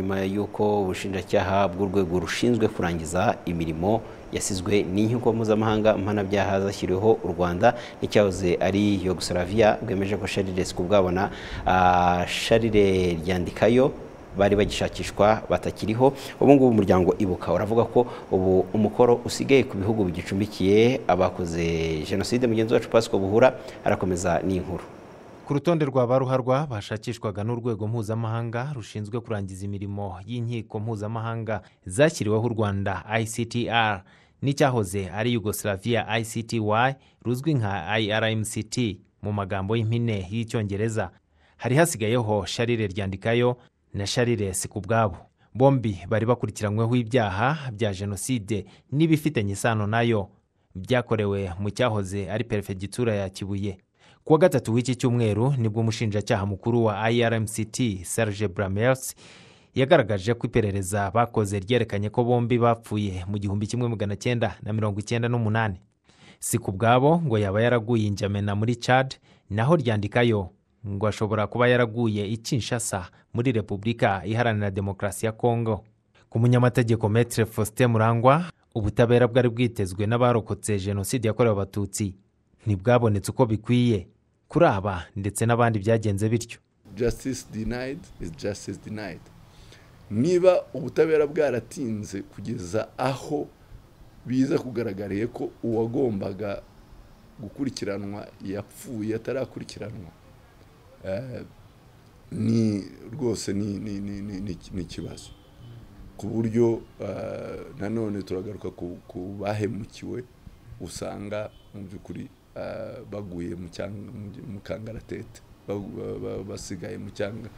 nyuma y'uko ubushinjacyaha bw'urwego rushinzwe kurangiza imirimo yasizwe n'inkiko mpuzamahanga mpanabyaha zashyiriweho u Rwanda n'icyahoze ari Yugoslavia bwemeje ko Charles Desco bwabona ah, Charles Ryandikayo bari bagishakishwa batakiriho ubu ngubu umuryango ibuka uravuga ko ubu umukoro usigaye ku bihugu bigicumbikiye abakoze jenoside mugenzi wacu Pasco Buhura arakomeza n'inkuru ku rutonde rwa baruharwa bashakishwaga n'urwego mpuzamahanga rushinzwe kurangiza imirimo y'inkiko mpuzamahanga zashyiriweho u rwanda ictr n'icyahoze ari yugoslavia icty ruzwi nka irmct mu magambo y'impine y'icyongereza hari hasigayeho sharire ryandikayo na sharire sikubwabo bombi bari bakurikiranyweho ibyaha bya jenoside n'ibifitanye isano nayo byakorewe mu cyahoze ari perefegitura ya kibuye kuwa gatatu w'iki cyumweru nibwo umushinjacyaha mukuru wa irmct serge bramers yagaragaje ko iperereza bakoze ryerekanye ko bombi bapfuye mu gihumbi kimwe magana cyenda na mirongo icyenda n'umunani si ku bwabo ngo yaba yaraguye injamena muri chad naho ryandikayo ngo ashobora kuba yaraguye ikinshasa muri repubulika iharanira demokarasi ya kongo ku munyamategeko metre faustin murangwa ubutabera bwari bwitezwe n'abarokotse jenoside yakorewe abatutsi ntibwabonetse uko bikwiye kuri aba ndetse n'abandi byagenze bityo justice denied is justice denied niba ubutabera bwaratinze kugeza aho biza kugaragariye ko uwagombaga gukurikiranwa yapfuye atarakurikiranwa ni rwose ni ikibazo ku buryo nanone turagaruka ku bahemukiwe usanga mu by'ukuri baguye mu kangaratete basigaye mu cyanga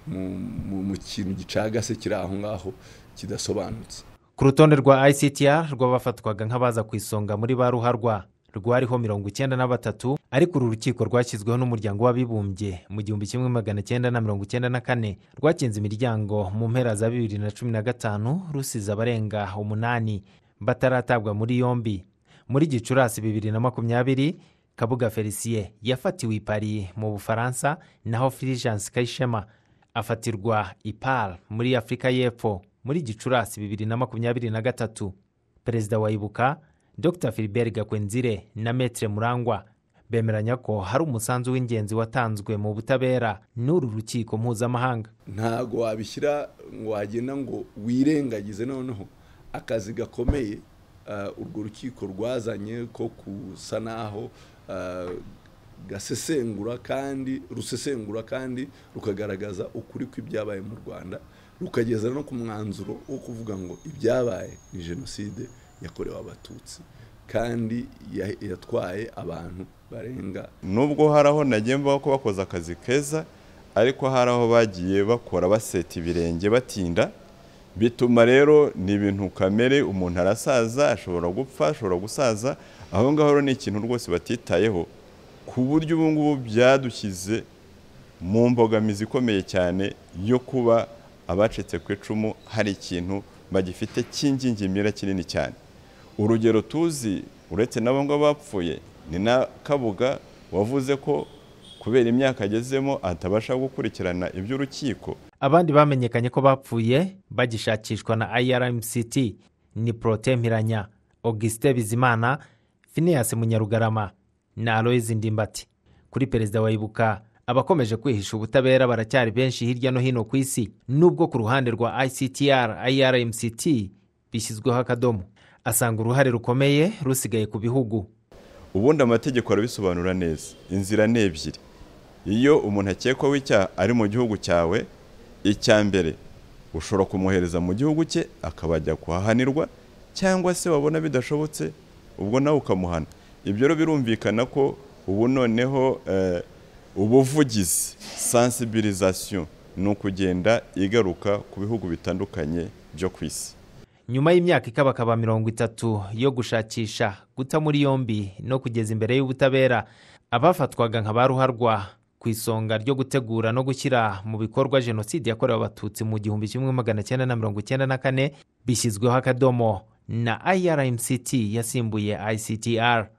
mu kintu gicagase kiri aho ngaho kidasobanutse ku rutonde rwa ictr rw'abafatwaga nk'abaza ku isonga muri ba ruharwa rwariho mirongo icyenda na batatu ariko uru rukiko rwashyizweho n'umuryango w'abibumbye mu gihumbi kimwe magana cyenda na mirongo icyenda na kane rwakinze imiryango mu mpera za bibiri na cumi na gatanu rusize abarenga umunani bataratabwa muri yombi muri gicurasi bibiri na makumyabiri kabuga felicien yafatiwe i paris mu bufaransa naho fulgence kayishema afatirwa i pal muri afurika y'epfo muri gicurasi bibiri na makumyabiri na gatatu perezida wa ibuka dr philibert gakwenzire na metre murangwa bemeranya ko hari umusanzu w'ingenzi watanzwe mu butabera n'uru rukiko mpuzamahanga ntabwo wabishyira ngo wagenda ngo wirengagize noneho akazi gakomeye urwo rukiko rwazanye ko gusa naho gasesengura kandi rusesengura kandi rukagaragaza ukuri kw'ibyabaye mu rwanda rukageza no ku mwanzuro wo kuvuga ngo ibyabaye ni jenoside yakorewe abatutsi kandi yatwaye abantu barenga nubwo hari aho nagenda ko bakoze akazi keza ariko hari aho bagiye bakora baseta ibirenge batinda bituma rero ni ibintu kamere umuntu arasaza ashobora gupfa ashobora gusaza aho ngaho ni ikintu rwose batitayeho ku buryo ubu ngubu byadushyize mu mbogamizi ikomeye cyane yo kuba abacitse ku icumu hari ikintu bagifite cy'ingingimira kinini cyane urugero tuzi uretse n'abo ngabo bapfuye ni na kabuga wavuze ko kubera imyaka agezemo atabasha gukurikirana iby'urukiko abandi bamenyekanye ko bapfuye bagishakishwa na irmct ni porotemiranya augustin bizimana finiyasi munyarugarama na aloyizi ndimbati kuri perezida wa ibuka abakomeje kwihisha ubutabera baracyari benshi hirya no hino ku isi nubwo ku ruhande rwa ictr irmct bishyizweho akadomo asanga uruhare rukomeye rusigaye ku bihugu ubundi amategeko arabisobanura neza inzira ni ebyiri iyo umuntu akekwaho icyaha ari mu gihugu cyawe icya mbere ushobora kumwohereza mu gihugu cye akabajya kuhahanirwa cyangwa se wabona bidashobotse ubwo nawe ukamuhana ibyo rero birumvikana ko ubu noneho ubuvugizi sansibirizasiyo ni ukugenda igaruka ku bihugu bitandukanye byo ku isi nyuma y'imyaka ikabakaba mirongo itatu yo gushakisha guta muri yombi no kugeza imbere y'ubutabera abafatwaga nka ba ruharwa ku isonga ryo gutegura no gushyira mu bikorwa jenoside yakorewe abatutsi mu gihumbi kimwe magana cyenda na mirongo icyenda na kane bishyizweho akadomo na irmct yasimbuye ictr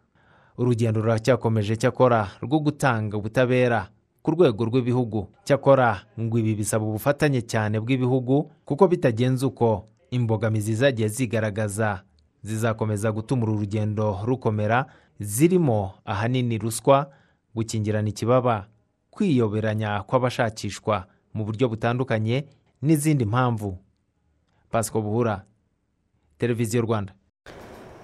urugendo ruracyakomeje cyakora rwo gutanga ubutabera ku ku rwego rw'ibihugu cyakora ngo ibi bisaba ubufatanye cyane bw'ibihugu kuko bitagenze uko imbogamizi zagiye zigaragaza zizakomeza gutuma uru rugendo rukomera zirimo ahanini ruswa gukingirana ikibaba kwiyoberanya kw'abashakishwa mu buryo butandukanye n'izindi mpamvu pasiko buhura televiziyo rwanda